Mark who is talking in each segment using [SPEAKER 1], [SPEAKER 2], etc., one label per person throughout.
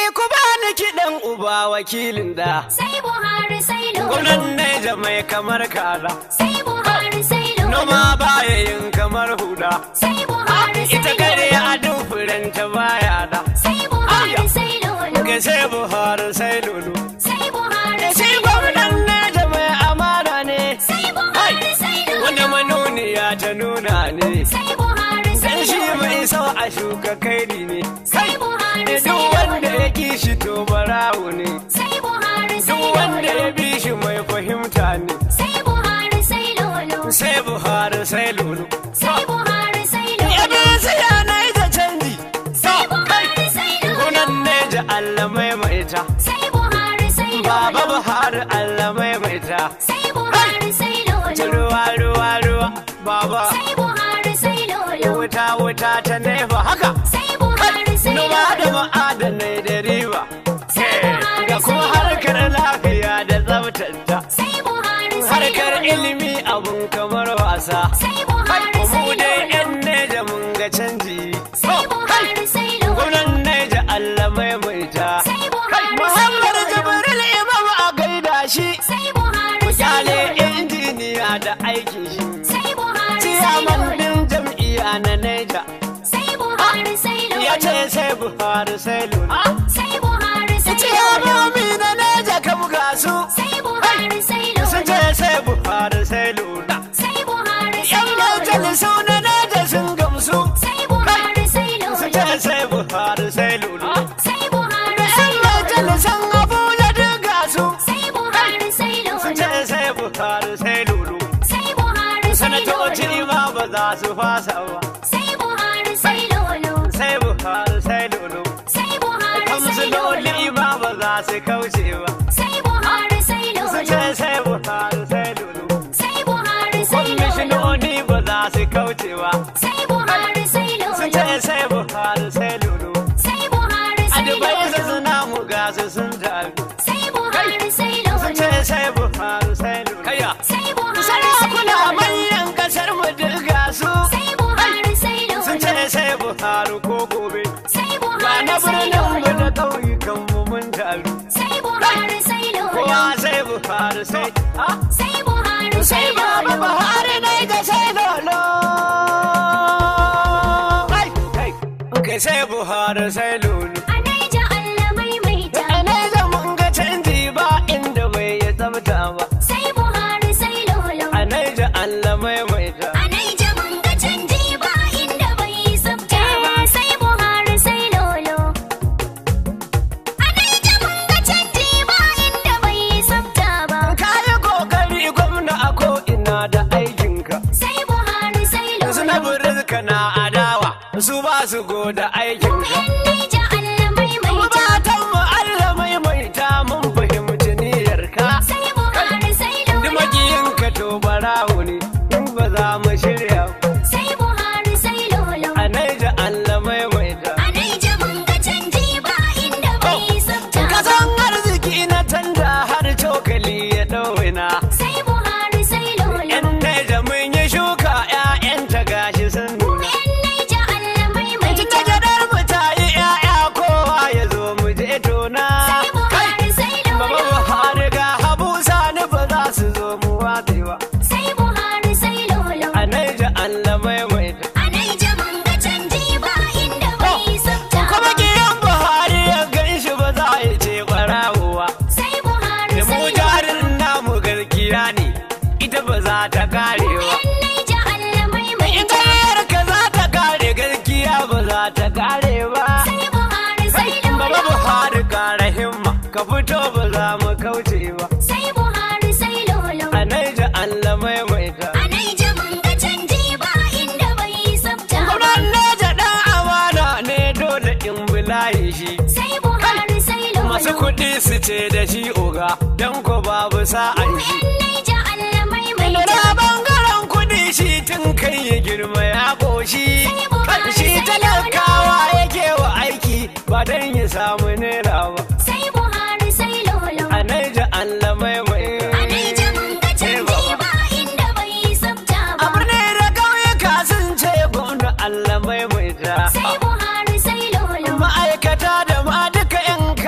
[SPEAKER 1] ku bani kiɗan uba wakilin da.
[SPEAKER 2] sai Buhari sai
[SPEAKER 1] Gwamnan
[SPEAKER 2] lolo
[SPEAKER 1] Neja mai kamar kaza.
[SPEAKER 2] sai Buhari sai lolo
[SPEAKER 1] Noma baya yin kamar huda.
[SPEAKER 2] sai Buhari sai
[SPEAKER 1] Ita kare
[SPEAKER 2] lolo
[SPEAKER 1] a duk furanta baya da.
[SPEAKER 2] sai Buhari sai lolo
[SPEAKER 1] Ga sai Buhari sai lulu.
[SPEAKER 2] sai Buhari
[SPEAKER 1] Shi
[SPEAKER 2] sai
[SPEAKER 1] gwamnan Neja mai amana ne.
[SPEAKER 2] sai Buhari sai
[SPEAKER 1] Wanda
[SPEAKER 2] lolo
[SPEAKER 1] manuniya ta nuna ne.
[SPEAKER 2] sai Buhari sai
[SPEAKER 1] Dan shi mai
[SPEAKER 2] lolo
[SPEAKER 1] so a shuka kairi ne.
[SPEAKER 2] sai Buhari sai
[SPEAKER 1] Duk wanda
[SPEAKER 2] lolo
[SPEAKER 1] ya ki shi to barawo ne.
[SPEAKER 2] sai Buhari sai
[SPEAKER 1] Duk wanda ya
[SPEAKER 2] lolo
[SPEAKER 1] bi shi mai fahimta ne.
[SPEAKER 2] sai Buhari sai lolo
[SPEAKER 1] Sai Buhari sai lulu.
[SPEAKER 2] sai Buhari sai lolo
[SPEAKER 1] Yadda siya na yi ta canji.
[SPEAKER 2] sai Buhari sai lolo
[SPEAKER 1] Gunan Neja Allah maimaita.
[SPEAKER 2] sai Buhari sai
[SPEAKER 1] Baba
[SPEAKER 2] lolo
[SPEAKER 1] Buhari Allah maimaita.
[SPEAKER 2] sai Buhari sai lolo
[SPEAKER 1] Ruwa ruwa ruwa. Baba.
[SPEAKER 2] sai Buhari sai lolo
[SPEAKER 1] Wuta wuta ta nefa haka.
[SPEAKER 2] sai Buhari sai
[SPEAKER 1] Noma da
[SPEAKER 2] lolo
[SPEAKER 1] ma'adanai da riba.
[SPEAKER 2] Sai Buhari
[SPEAKER 1] Da kuma
[SPEAKER 2] sai
[SPEAKER 1] harkar lafiya da tsabtata.
[SPEAKER 2] sai Buhari sai
[SPEAKER 1] Harkar
[SPEAKER 2] lolo
[SPEAKER 1] ilimi abun kamar wasa.
[SPEAKER 2] sai Buhari sai
[SPEAKER 1] Mu dai
[SPEAKER 2] lolo
[SPEAKER 1] yan neja mun ga canji.
[SPEAKER 2] sai Buhari sai lolo
[SPEAKER 1] Gwamnan neja Allah maimaita.
[SPEAKER 2] sai Buhari sai
[SPEAKER 1] Muhammad
[SPEAKER 2] lolo
[SPEAKER 1] Jibril Imam a gaida shi.
[SPEAKER 2] sai Buhari sai
[SPEAKER 1] Kyale
[SPEAKER 2] lolo
[SPEAKER 1] injiniya da aikin shi.
[SPEAKER 2] sai Buhari sai
[SPEAKER 1] Ciyaman
[SPEAKER 2] lolo
[SPEAKER 1] din jam'iyya na neja.
[SPEAKER 2] sai Buhari sai
[SPEAKER 1] Ya ce
[SPEAKER 2] lolo
[SPEAKER 1] sai Buhari sai lula.
[SPEAKER 2] sai Buhari sai lolo
[SPEAKER 1] Ciyamomi na neja kam ga su.
[SPEAKER 2] sai Buhari sai
[SPEAKER 1] Sun
[SPEAKER 2] lolo
[SPEAKER 1] ce sai Buhari sai lula.
[SPEAKER 2] sai Buhari sai
[SPEAKER 1] Yan
[SPEAKER 2] lolo
[SPEAKER 1] majalisu na neja sun gamsu.
[SPEAKER 2] sai Buhari sai
[SPEAKER 1] Sun
[SPEAKER 2] lolo
[SPEAKER 1] ce sai Buhari sai lula.
[SPEAKER 2] sai Buhari sai
[SPEAKER 1] Yan
[SPEAKER 2] lolo
[SPEAKER 1] majalisan Abuja duk ga su.
[SPEAKER 2] sai Buhari sai
[SPEAKER 1] Sun
[SPEAKER 2] lolo
[SPEAKER 1] ce sai Buhari sai lulu.
[SPEAKER 2] sai Buhari sai
[SPEAKER 1] Sanatoci
[SPEAKER 2] lolo
[SPEAKER 1] ma ba za su fasa ba.
[SPEAKER 2] sai Buhari sai lolo
[SPEAKER 1] Sai Buhari sai lulu.
[SPEAKER 2] sai Buhari sai lolo
[SPEAKER 1] Kamsuloli ma ba za su kauce ba.
[SPEAKER 2] sai Buhari sai
[SPEAKER 1] Sun
[SPEAKER 2] lolo
[SPEAKER 1] ce sai Buhari sai lulu.
[SPEAKER 2] sai Buhari sai lolo
[SPEAKER 1] Kwamishinoni ba za su kauce ba.
[SPEAKER 2] sai Buhari sai
[SPEAKER 1] Sun
[SPEAKER 2] lolo
[SPEAKER 1] ce sai Buhari sai lulu.
[SPEAKER 2] sai Buhari
[SPEAKER 1] A
[SPEAKER 2] sai
[SPEAKER 1] Dubai su
[SPEAKER 2] lolo
[SPEAKER 1] suna mu gasu sun taru.
[SPEAKER 2] sai Buhari sai
[SPEAKER 1] Sun
[SPEAKER 2] lolo
[SPEAKER 1] ce sai Buhari sai lulu. Kaya.
[SPEAKER 2] sai Buhari sai
[SPEAKER 1] Sarakuna
[SPEAKER 2] lolo
[SPEAKER 1] manyan kasar mu duk ga su.
[SPEAKER 2] sai Buhari sai
[SPEAKER 1] Sun
[SPEAKER 2] lolo
[SPEAKER 1] ce sai Buhari ko gobe.
[SPEAKER 2] sai
[SPEAKER 1] Ga
[SPEAKER 2] Buhari
[SPEAKER 1] na
[SPEAKER 2] sai
[SPEAKER 1] birnin mu
[SPEAKER 2] lolo
[SPEAKER 1] da ƙauyukan mu mun taru.
[SPEAKER 2] sai Buhari sai
[SPEAKER 1] Kowa
[SPEAKER 2] lolo
[SPEAKER 1] sai Buhari sai. Ah,
[SPEAKER 2] sai Buhari
[SPEAKER 1] Sai
[SPEAKER 2] sai
[SPEAKER 1] Baba
[SPEAKER 2] lolo
[SPEAKER 1] Buhari ne da sai lolo. Kai, kai. Kai sai Buhari sai lolo.
[SPEAKER 2] a Naija Allah maimaita
[SPEAKER 1] A ne da mun ga canji ba inda bai ya tsabta ba.
[SPEAKER 2] sai Buhari sai lolo
[SPEAKER 1] A Naija Allah maimaita.
[SPEAKER 2] a Naija mun ga canji ba inda bai yi tsafta ba sai Buhari sai lolo a Naija mun ga canji ba inda bai yi tsafta ba
[SPEAKER 1] Ka yi kokari gwamna a ko'ina da aikinka.
[SPEAKER 2] sai Buhari sai
[SPEAKER 1] Su na
[SPEAKER 2] lolo
[SPEAKER 1] burinka na adawa, su ba su goda aikinka.
[SPEAKER 2] yan Naija Allah maimaita
[SPEAKER 1] Matan mu Allah maimaita mun fahimci niyyarka.
[SPEAKER 2] sai Buhari sai
[SPEAKER 1] Duk
[SPEAKER 2] lolo
[SPEAKER 1] makiyinka to barawo ne, in ba za mu shirya. ba.
[SPEAKER 2] sai Buhari sai lolo
[SPEAKER 1] A Naija Allah maimaita.
[SPEAKER 2] a Naija mun ga canji ba inda bai yi tsafta ba
[SPEAKER 1] Kasan arziki na tanda har cokali ya ɗauina.
[SPEAKER 2] sai Buhari sai lolo
[SPEAKER 1] Yan Naija mun yi shuka 'ya'yanta gashi sun nuna.
[SPEAKER 2] yan Naija Allah maimaita
[SPEAKER 1] Tun da gadar mu ta yi 'ya'ya kowa ya zo mu je tona.
[SPEAKER 2] sai Buhari sai
[SPEAKER 1] Baba
[SPEAKER 2] lolo
[SPEAKER 1] Buhari ga Habu Sani ba za su zo mu watse ba.
[SPEAKER 2] sai Buhari sai lolo
[SPEAKER 1] A Naija Allah maimaita.
[SPEAKER 2] a Naija mun ga canji ba inda bai yi tsafta
[SPEAKER 1] Kuma
[SPEAKER 2] ba
[SPEAKER 1] giyan Buhari ya gan shi ba za a ce ɓarawowa.
[SPEAKER 2] sai Buhari
[SPEAKER 1] Da mu
[SPEAKER 2] sai lolo
[SPEAKER 1] jarin namu garkiya ne, ita ba za ta karewa.
[SPEAKER 2] yan Naija Allah
[SPEAKER 1] In
[SPEAKER 2] maimaita
[SPEAKER 1] ƙaryar ka za ta kare garkiya ba za ta kare ba.
[SPEAKER 2] sai Buhari sai
[SPEAKER 1] Baba
[SPEAKER 2] lolo
[SPEAKER 1] Buhari ƙara himma, ka fito ba za mu kauce ba.
[SPEAKER 2] sai Buhari sai lolo
[SPEAKER 1] A Naija Allah maimaita.
[SPEAKER 2] a Naija mun ga canji ba inda bai yi tsafta ba
[SPEAKER 1] Gwamnan Naija ɗan amana ne dole in bulaye shi.
[SPEAKER 2] sai Buhari sai lolo
[SPEAKER 1] Masu kuɗi su ce da shi oga, don ko babu sa'an shi.
[SPEAKER 2] yan Naija Allah maimaita
[SPEAKER 1] Da bangaren kuɗi shi tun kai ya girma ya ƙoshi.
[SPEAKER 2] Sai Buhari
[SPEAKER 1] Shi
[SPEAKER 2] sai
[SPEAKER 1] talakawa yake wa aiki ba don ya samu naira ba.
[SPEAKER 2] sai Buhari sai lolo
[SPEAKER 1] A Naija Allah maimaita.
[SPEAKER 2] a Naija mun ga canji ba inda bai yi tsafta
[SPEAKER 1] A
[SPEAKER 2] ba
[SPEAKER 1] birni da ƙauyuka sun ce gwamna Allah maimaita.
[SPEAKER 2] sai Buhari sai lolo
[SPEAKER 1] Ma'aikata da ma duka 'yan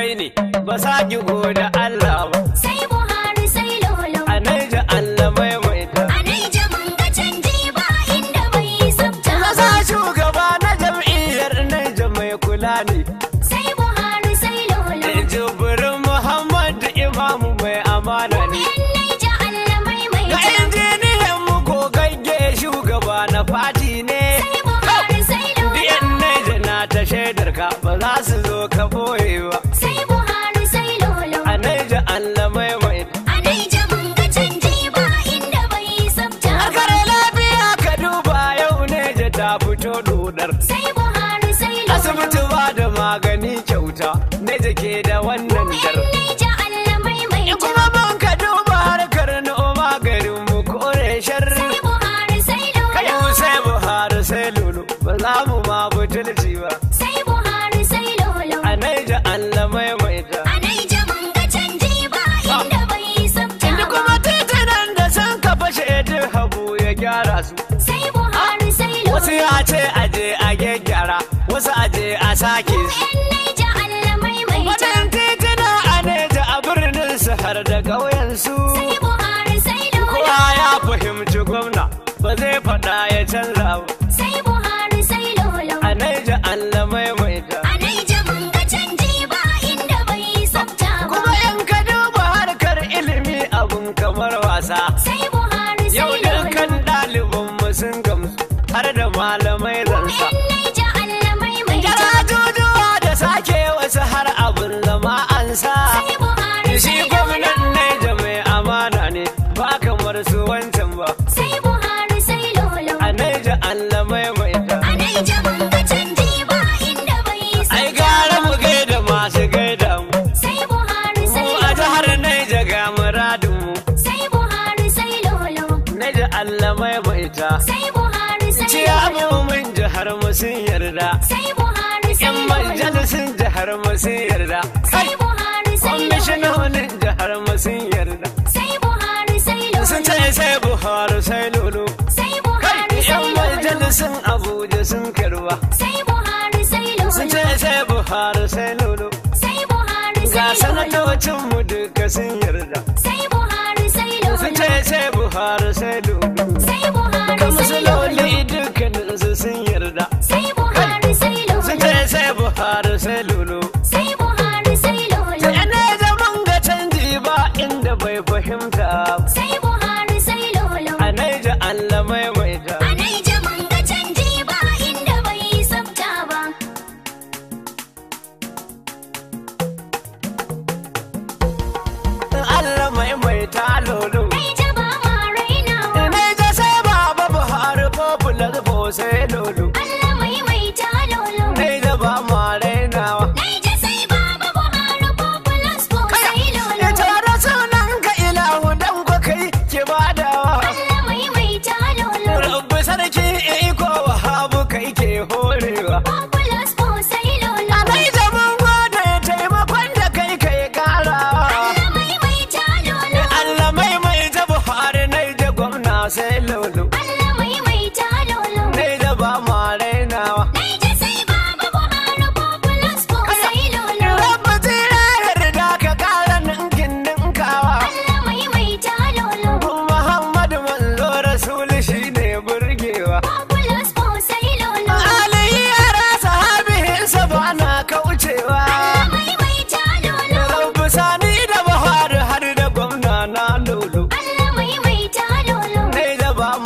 [SPEAKER 1] ɗai ne ba sa ki goda Allah ba
[SPEAKER 2] sai Buhari sai lolo.
[SPEAKER 1] a naija Allah maimaita
[SPEAKER 2] A Naija mun ga canji ba inda bai yi tsafta
[SPEAKER 1] na
[SPEAKER 2] ba.
[SPEAKER 1] sa shugaba na jam'iyyar naija mai kula ne
[SPEAKER 2] Sai Buhari sai lolo.
[SPEAKER 1] jibirin Muhammad imamu mai amana ne
[SPEAKER 2] Yan Naija Allah
[SPEAKER 1] ga
[SPEAKER 2] maimaita.
[SPEAKER 1] injiniyan mu gogagge shugaba na fati ne
[SPEAKER 2] Sai Buhari sai lolo.
[SPEAKER 1] Diyan naija na ta shaidar ka ba za su zo ka boye ba
[SPEAKER 2] Sai Buhari sai lolo.
[SPEAKER 1] a naija Allah maimaita
[SPEAKER 2] A Naija mun ga canji ba inda bai yi tsafta ba.
[SPEAKER 1] Akare lafiya ka duba yau naija ta fito dodar
[SPEAKER 2] Sai Buhari sai lolo.
[SPEAKER 1] asibiti ba da magani kyauta naija ke da wannan dar
[SPEAKER 2] Yan Naija Allah maimaita.
[SPEAKER 1] kuma ban ka duba harkar noma garin mu kore sharri
[SPEAKER 2] Sai Buhari sai
[SPEAKER 1] kai
[SPEAKER 2] lolo.
[SPEAKER 1] sai buhari sai lulu ba za mu ma butulci ba
[SPEAKER 2] Sai Buhari sai lolo.
[SPEAKER 1] a naija allah maimaita
[SPEAKER 2] A Naija mun ga canji ba inda bai yi tsafta
[SPEAKER 1] inda
[SPEAKER 2] ba.
[SPEAKER 1] kuma titunan da sun ka fashe duk habu ya gyara su
[SPEAKER 2] Sai Buhari sai
[SPEAKER 1] wasu
[SPEAKER 2] lolo.
[SPEAKER 1] ya ce aje a gyaggyara wasu aje a sake su
[SPEAKER 2] Yan Naija Allah maimaita.
[SPEAKER 1] wajen tituna a neja a birnin su har da ƙauyensu
[SPEAKER 2] Sai Buhari sai lolo.
[SPEAKER 1] kowa ya fahimci gwamna ba zai faɗa ya canza ba
[SPEAKER 2] Sai Buhari sai lolo.
[SPEAKER 1] a naija allah maimaita
[SPEAKER 2] A Naija mun ga canji ba inda bai yi tsafta ba.
[SPEAKER 1] kuma in ka duba harkar ilimi abun kamar wasa
[SPEAKER 2] Sai Buhari
[SPEAKER 1] yau
[SPEAKER 2] sai
[SPEAKER 1] dukkan
[SPEAKER 2] lolo.
[SPEAKER 1] ɗaliban mu sun gamsu har da malamai zansa
[SPEAKER 2] Yan Naija Allah maimaita.
[SPEAKER 1] Jarajujuwa da sake wasu har abin zama an sa
[SPEAKER 2] Sai Buhari
[SPEAKER 1] shi
[SPEAKER 2] sai
[SPEAKER 1] gwamnan
[SPEAKER 2] lolo.
[SPEAKER 1] naija mai amana ne ba kamar su wancan ba
[SPEAKER 2] Sai Buhari sai lolo.
[SPEAKER 1] a naija allah maimaita
[SPEAKER 2] A Naija mun ga canji ba inda bai yi
[SPEAKER 1] ai
[SPEAKER 2] tsafta
[SPEAKER 1] gara
[SPEAKER 2] ba.
[SPEAKER 1] mu gaida masu gaida mu
[SPEAKER 2] Sai Buhari sai
[SPEAKER 1] mu a
[SPEAKER 2] lolo.
[SPEAKER 1] jihar naija ga muradin mu
[SPEAKER 2] Sai Buhari sai lolo.
[SPEAKER 1] naija allah maimaita
[SPEAKER 2] Sai Buhari sai lolo.
[SPEAKER 1] ciyamomin jihar mu sun yarda
[SPEAKER 2] Sai Buhari sai
[SPEAKER 1] yan
[SPEAKER 2] lolo.
[SPEAKER 1] majalisun jihar mu sun yarda
[SPEAKER 2] Sai Buhari sai lolo.
[SPEAKER 1] kwamishinonin jihar mu sun yarda
[SPEAKER 2] Sai Buhari sai lolo.
[SPEAKER 1] sun ce sai buhari sai lulu
[SPEAKER 2] Sai Buhari sai
[SPEAKER 1] yan
[SPEAKER 2] lolo.
[SPEAKER 1] majalisun abuja sun karba
[SPEAKER 2] Sai Buhari sai lolo.
[SPEAKER 1] sun ce sai buhari sai lulu
[SPEAKER 2] Sai Buhari
[SPEAKER 1] ga
[SPEAKER 2] sai lolo.
[SPEAKER 1] sanatocin mu duka sun yarda
[SPEAKER 2] Sai Buhari sai lolo.
[SPEAKER 1] sun ce sai buhari sai lulu
[SPEAKER 2] Sai Buhari
[SPEAKER 1] kan
[SPEAKER 2] sai lolo.
[SPEAKER 1] musuloli dukkanin su sun yarda
[SPEAKER 2] Sai Buhari sai
[SPEAKER 1] sun
[SPEAKER 2] lolo.
[SPEAKER 1] ce sai buhari sai lulu
[SPEAKER 2] Sai Buhari sai lolo.
[SPEAKER 1] ina zaman ga canji ba inda bai fahimta
[SPEAKER 2] Sai Buhari sai lolo.
[SPEAKER 1] a naija allah maimaita
[SPEAKER 2] A Naija mun ga canji ba inda bai yi tsafta ba.
[SPEAKER 1] allah maimaita lulu
[SPEAKER 2] Naija ba ma rainawa.
[SPEAKER 1] naija sai baba buhari popular ko sai lulu
[SPEAKER 2] Allah maimaita lolo.
[SPEAKER 1] naija ba ma rainawa
[SPEAKER 2] Naija sai baba Buhari populous ko sai lolo.
[SPEAKER 1] ya tara sunan ka ilahu dan ko kai ke badawa
[SPEAKER 2] Allah maimaita lolo.
[SPEAKER 1] rabbi sarki iko wahabu kai ke horewa
[SPEAKER 2] Populous ko sai lolo.
[SPEAKER 1] naija mun gode taimakon da kai kai karawa
[SPEAKER 2] Allah maimaita lolo.
[SPEAKER 1] allah maimaita buhari naija gwamna sai lulu
[SPEAKER 2] Allah maimaita lolo.
[SPEAKER 1] naija ba ma rainawa
[SPEAKER 2] Naija sai baba Buhari populous ko sai lolo.
[SPEAKER 1] rabbi tira yarda ka kara ninkin ninkawa
[SPEAKER 2] Allah maimaita lolo.
[SPEAKER 1] Muhammadu manzo rasuli shine burgewa
[SPEAKER 2] Populous ko sai lolo.
[SPEAKER 1] alihi yara sahabihinsa ba na kaucewa
[SPEAKER 2] Allah maimaita lolo.
[SPEAKER 1] Rabbi sani da Buhari har da gwamna na lulu
[SPEAKER 2] Allah maimaita lolo.
[SPEAKER 1] Dai da ba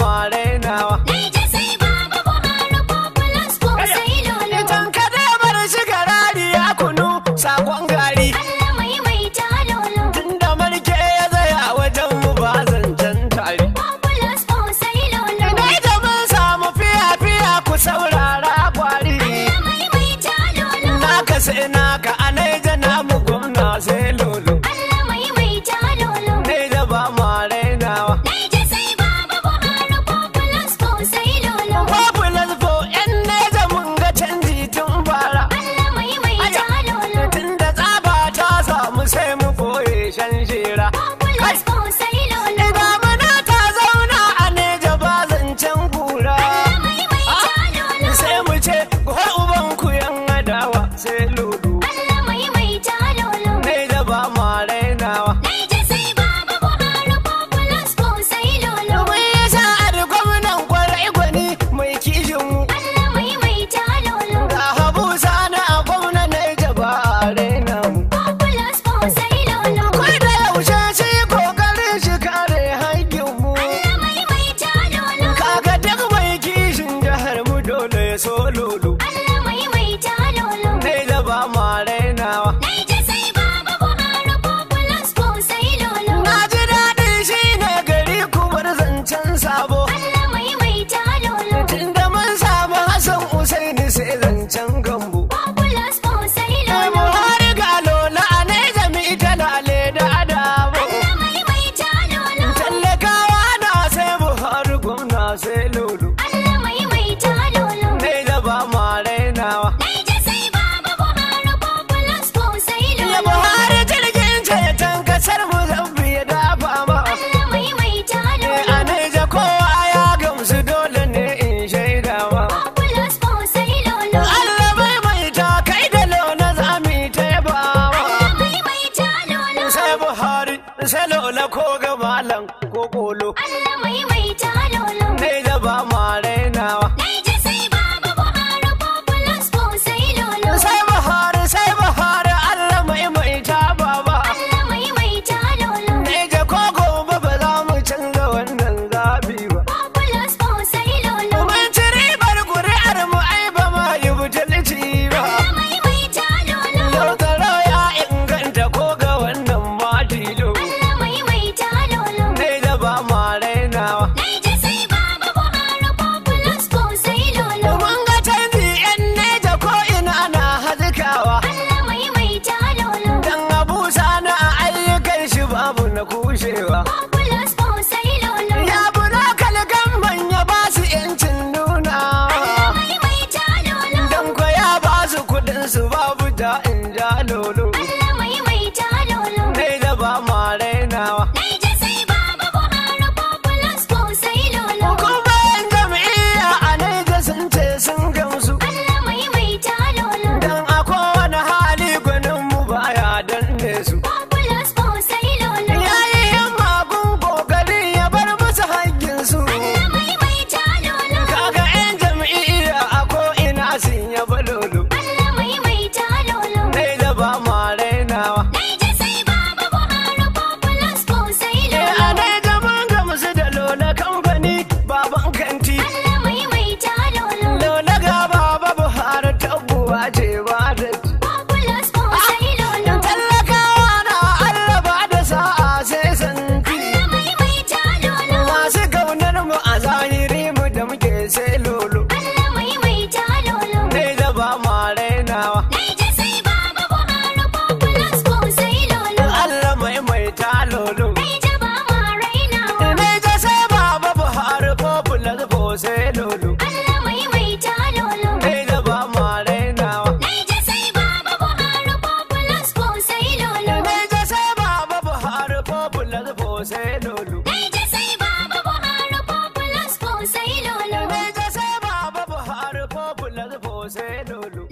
[SPEAKER 1] lola ko ga malam ko kolo
[SPEAKER 2] Allah maimaita lolo.
[SPEAKER 1] ne da ba ma rainawa
[SPEAKER 2] Naija sai baba Buhari populous ko sai lolo.
[SPEAKER 1] sai bahari sai bahari Allah maimaita baba
[SPEAKER 2] Allah maimaita lolo.
[SPEAKER 1] ne da ko gobe ba za mu canza wannan zabi ba
[SPEAKER 2] Populous ko sai lolo.
[SPEAKER 1] mun ci ribar ƙuri'ar mu ai ba ma yi butulci ba
[SPEAKER 2] Allah maimaita lolo.
[SPEAKER 1] yau tsaro ya inganta ko ga wannan matilo
[SPEAKER 2] Allah maimaita lolo.
[SPEAKER 1] ne da ba ma rainawa
[SPEAKER 2] Naija sai baba Buhari populous ko sai lolo.
[SPEAKER 1] mun ga canji yan neja ko ina ana hazikawa
[SPEAKER 2] Allah maimaita lolo.
[SPEAKER 1] dan abu sana a ayyukan shi babu na kushewa
[SPEAKER 2] Populous ko sai lolo.
[SPEAKER 1] ya buna kalgan ya ba su yancin nuna
[SPEAKER 2] Allah maimaita lolo.
[SPEAKER 1] dan ko ya ba su kudin su babu da in ja lolo
[SPEAKER 2] Allah maimaita lolo.
[SPEAKER 1] ne da ba ma rainawa
[SPEAKER 2] Naija sai baba Buhari populous ko sai lolo.
[SPEAKER 1] kuma yan jam'iyya a neja sun ce sun gamsu
[SPEAKER 2] Allah maimaita lolo.
[SPEAKER 1] dan a kowane hali gwanin mu baya danne su
[SPEAKER 2] Populous ko sai lolo.
[SPEAKER 1] yayi yan magun kokari ya bar musu haƙƙinsu
[SPEAKER 2] Allah maimaita lolo.
[SPEAKER 1] kaga yan jam'iyya a ko ina sun yaba lolo
[SPEAKER 2] Allah maimaita lolo.
[SPEAKER 1] ne da ba ma rainawa
[SPEAKER 2] Naija sai baba Buhari populous ko sai
[SPEAKER 1] Eh,
[SPEAKER 2] lolo.
[SPEAKER 1] a ne da mun gamsu da lola kamfani baban kanti
[SPEAKER 2] Allah maimaita lolo.
[SPEAKER 1] lola ga baba buhari tabbuwa ce ba da ci.
[SPEAKER 2] Populous ko sai lolo.
[SPEAKER 1] talakawa na allah ba da sa'a sai santi
[SPEAKER 2] Allah maimaita lolo.
[SPEAKER 1] masu kaunar mu a zahiri mu da muke sai lolo
[SPEAKER 2] Allah maimaita lolo.
[SPEAKER 1] ne da ba ma rainawa
[SPEAKER 2] Naija sai baba Buhari populous ko sai lolo.
[SPEAKER 1] allah maimaita lolo
[SPEAKER 2] Naija ba ma rainawa.
[SPEAKER 1] ne da sai baba buhari popular ko sai lolo
[SPEAKER 2] Allah maimaita lolo.
[SPEAKER 1] ne da ba ma rainawa
[SPEAKER 2] Naija sai baba Buhari populous ko sai lolo.
[SPEAKER 1] ne da sai baba buhari popular ko sai lolo
[SPEAKER 2] Naija sai baba Buhari populous ko sai lolo.
[SPEAKER 1] ne da sai baba buhari popular ko sai lolo